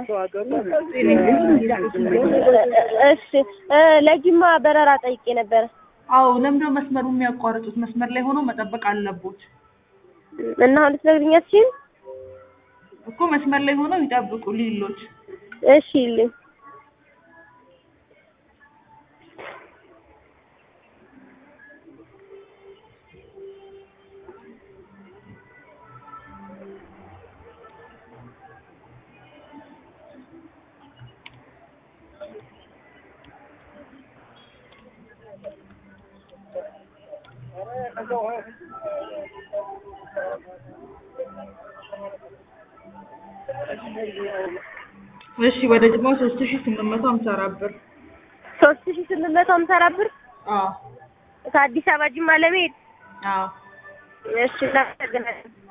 እሺ እ ለጅማ በረራ ጠይቄ ነበረ አዎ ለምንድነው መስመሩ የሚያቋርጡት? መስመር ላይ ሆኖ መጠበቅ አለቦት እና አሁን ልትነግሪኝ አትችይም? እኮ መስመር ላይ ሆነው ይጠብቁ ሊሎች እሺ ይልኝ እሺ ወደ ጅማ ሶስት ሺ ስምንት መቶ ሀምሳ አራት ብር ሶስት ሺ ስምንት መቶ ሀምሳ አራት ብር አዎ ከአዲስ አበባ ጅማ ለመሄድ አዎ እሺ እናመሰግናለን